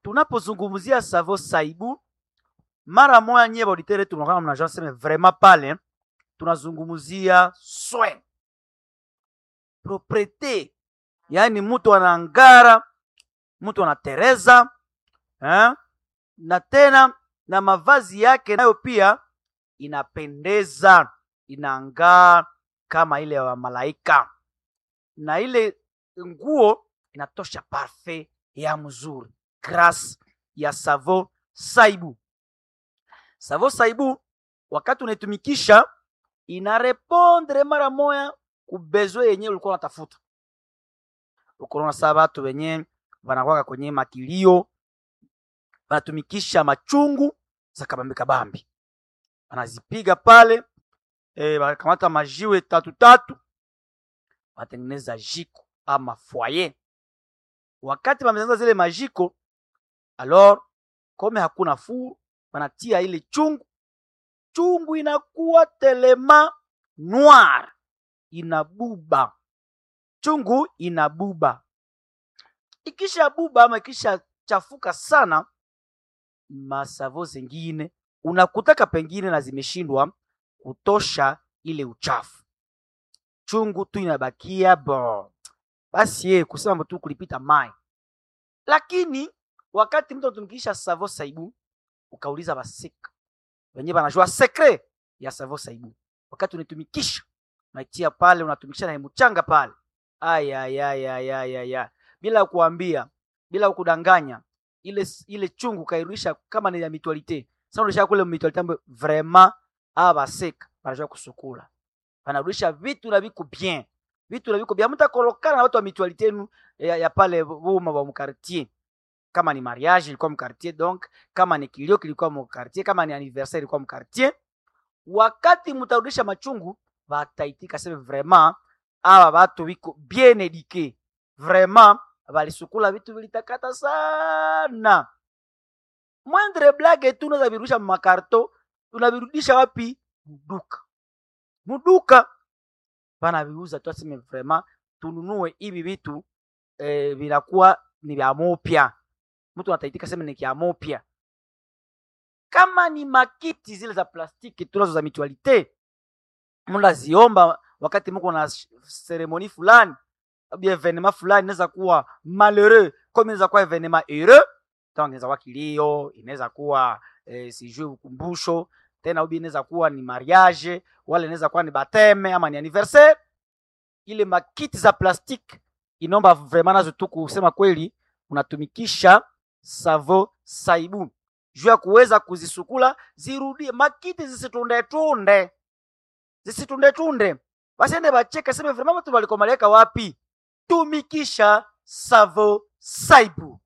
tunapozungumzia savo saibu mara moya nyie bauditere tunakaa mnajua seme vraiment pale tunazungumzia soin propriete yaani mtu anangara mtu anatereza eh? na tena na mavazi yake nayo pia inapendeza inangaa kama ile ya malaika na ile nguo inatosha parfait ya mzuri grâce ya savo saibu savo saibu wakati unaitumikisha inarepondre mara moya kubezwe yenyewe ulikuwa unatafuta ukonaona saa batu wenye wanakwaka kwenye makilio wanatumikisha machungu za kabambi kabambi wanazipiga pale e, wanakamata majiwe tatu tatu wanatengeneza jiko ama foyer wakati wametengeneza zile majiko alors kome hakuna furu wanatia ile chungu chungu inakuwa telema noir inabuba chungu inabuba ikisha buba ama ikisha chafuka sana masavo zingine unakutaka pengine na zimeshindwa kutosha ile uchafu chungu tu inabakia bo basi ye kusema tu kulipita mai lakini wakati mtu anatumikisha savo saibu ukauliza basika wenyewe banajua sekre ya savo saibu wakati unaitumikisha unaitia pale unatumikisha na mchanga pale ayayayayaya bila kuambia bila kudanganya ile ile chungu kairudisha kama ni ya mutualite sasa unarudisha kule mutualite ambayo vraiment aba baseka banajua kusukula banarudisha vitu na viko bien vitu na viko bien mtakolokana na watu wa mutualite yenu ya, ya pale boma wa mkartier kama ni mariage ilikuwa mkartier donc kama ni kilio kilikuwa mkartier kama ni anniversaire ilikuwa mkartier wakati mtarudisha machungu bataitika sema vraiment aba batu biko bien eduque vraiment balisukula vitu vilitakata sana mwendre blage tu unaweza virudisha makarto unavirudisha wapi muduka muduka banaviuza tu aseme vraiment tununue hivi vitu eh, vinakuwa ni vya mopya mtu anataitika sema ni kya mopya kama ni makiti zile za plastiki tunazo za mutualite mnaziomba wakati mko na seremoni fulani abi evenema fulani inaweza kuwa malheureux comme inaweza kuwa evenema heureux donc inaweza kuwa kilio inaweza kuwa eh, sijui ukumbusho tena ubi inaweza kuwa ni mariage wala inaweza kuwa ni bateme ama ni anniversaire ile makiti za plastiki inaomba vraiment nazo tu kusema kweli unatumikisha savo saibu juu ya kuweza kuzisukula zirudie makiti zisitundetunde zisitundetunde basiende bacheke seme vraiment watu walikomaleka wapi tumikisha savo saibu